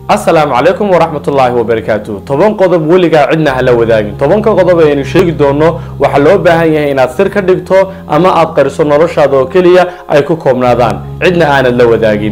asalaamu calaykum waraxmatullaahi wabarakaatu toban qodob weligaa cidna hala wadaagin tobanka qodob ayaynu sheegi doono waxaa loo baahan yahay inaad sir ka dhigto ama aad qariso noloshaada oo keliya ay ku koobnaadaan cidna aanad la wadaagin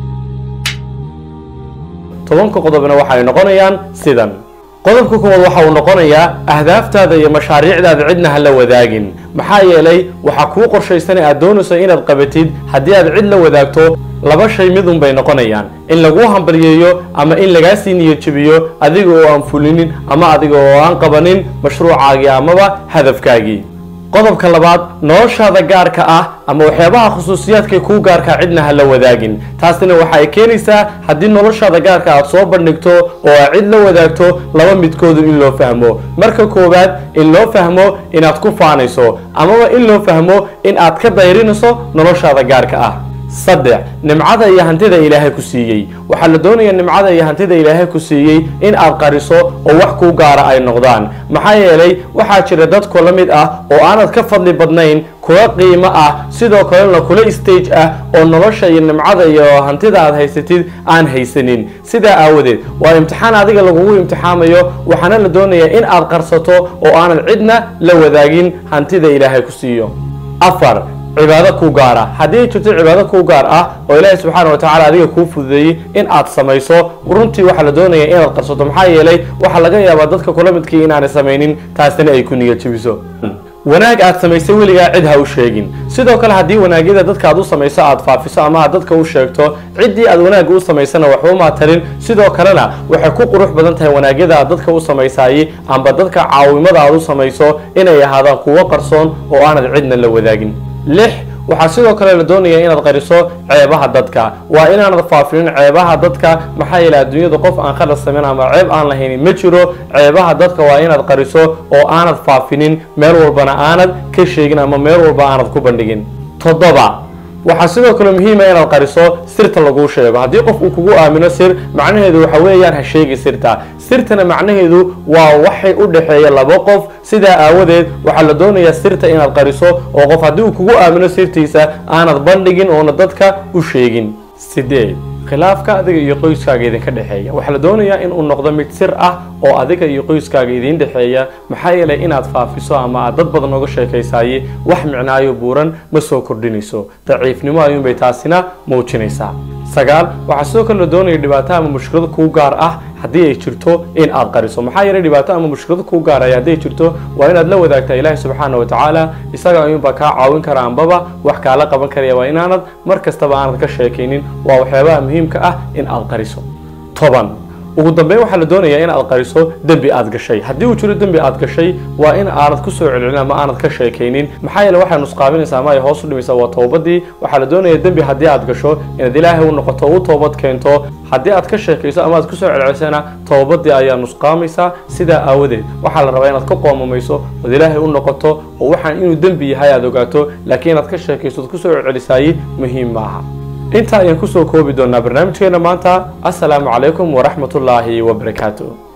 tobanka qodobna waxay noqonayaan sidan qodobka koowaad waxa uu noqonayaa ahdaaftaada iyo mashaariicdaada cidna ha la wadaagin maxaa yeelay waxaa kuu qorshaysan aad doonayso inaad qabatid haddii aad cid la wadaagto laba shay midun bay noqonayaan in laguu hambalyeeyo ama in lagaa sii niyad jabiyo adiga oo aan fulinin ama adiga oo aan qabanin mashruucaagii amaba hadafkaagii qodobka labaad noloshaada gaarka ah ama waxyaabaha khusuusiyaadkay kuu gaarkaa cidna ha la wadaagin taasina waxa ay keenaysaa haddii noloshaada gaarka aad soo bandhigto oo aad cid la wadaagto laba midkoodu in loo fahmo marka koowaad in loo fahmo inaad ku faanayso amaba in loo fahmo in aad ka dayrinayso noloshaada gaarka ah saddex nimcada iyo hantida ilaahay ku siiyey waxaa la doonayaa nimcada iyo hantida ilaahay ku siiyey in aad qariso oo wax kuu gaara ay noqdaan maxaa yeelay waxaa jira dad kula mid ah oo aanad ka fadli badnayn kula qiimo ah sidoo kalena kula stage ah oo nolosha iyo nimcada iyo hantida aad haysatid aan haysanin sidaa aawadeed waa imtixaan adiga lagugu imtixaamayo waxaana la doonayaa in aad qarsato oo aanad cidna la wadaagin hantida ilaahay ku siiyo afar cibaado kuu gaar ah haddii ay jirto cibaado kuu gaar ah oo ilaahay subxaana wa tacaala adiga kuu fududeeyey in aad samayso runtii waxaa la doonaya inaad qarsato maxaa yeelay waxaa laga yaabaa dadka kula midkii inaanay samaynin taasina ay ku niyad jabiso wanaag aad samaysay weligaa cid ha u sheegin sidoo kale haddii wanaagyada dadka aad u samayso aad faafiso ama aad dadka u sheegto ciddii aad wanaagga u samaysana waxba umaa tarin sidoo kalena waxay ku qurux badan tahay wanaagyada aad dadka u samaysaayey amba dadka caawimada aad u samayso inay ahaadaan kuwo qarsoon oo aanad cidna la wadaagin lix waxaa sidoo kale la doonayaa inaad qariso ceebaha dadka waa inaanad faafinin ceebaha dadka maxaa yeele adduunyada qof aan khalad samayn ama ceeb aan lahaynin ma jiro ceebaha dadka waa inaad qariso oo aanad faafinin meel walbana aanad ka sheegin ama meel walba aanad ku bandhigin toddoba waxaa sidoo kale muhiima inaad qariso sirta laguu sheego haddii qof uu kugu aamino sir macnaheedu waxa weeyaan ha sheegi sirta sirtana macnaheedu waa waxay u dhexeeya laba qof sidaa aawadeed waxaa la doonayaa sirta inaad qariso oo qof haddii uu kugu aamino sirtiisa aanad bandhigin oona dadka u sheegin sideed khilaafka adiga iyo qoyskaaga idinka dhexeeya waxaa la doonayaa in uu noqdo mid sir ah oo adiga iyo qoyskaaga idiin dhexeeya maxaa yeelay inaad faafiso ama aad dad badan oga sheekaysaye wax micnaayo buuran ma soo kordhinayso daciifnimo ayuunbay taasina muujinaysaa sagaal waxaa sidoo kale la doonaya dhibaato ama mushkilad kuu gaar ah haddii ay jirto in aad qariso maxaa yeelay dhibaato ama mushkilad kuu gaaraya hadday jirto waa inaad la wadaagtaa ilaahi subxaana wa tacaala isaga ayuunbaa kaa caawin kara ambaba wax kaala qaban karaya waa inaanad mar kastaba aanad ka sheekaynin waa waxyaabaha muhiimka ah in aad qariso toban ugu dambeyn waxaa la doonayaa in aad qariso dembi aad gashay haddii uu jiro dembi aad gashay waa in aanad ku soo celcelin ama aanad ka sheekaynin maxaa yeele waxay nusqaaminaysaa ama ay hoos u dhimaysaa waa toobadii waxaa la doonayaa dembi haddii aad gasho inaad ilaahay u noqoto u toobad keento haddii aad ka sheekayso ama aad kusoo celcelisana toobadii ayaa nusqaamaysaa sidaa aawadeed waxaa la rabaa inaad ka qoomamayso ood ilaahay u noqoto oo waxaan inuu dembi yahay aad ogaato laakiin inaad ka sheekayso ood kusoo celcelisaaye muhiim maaha intaa ayaan kusoo koobi doonaa barnaamijkeena maanta assalaamu calaykum waraxmatullaahi wabarakaatu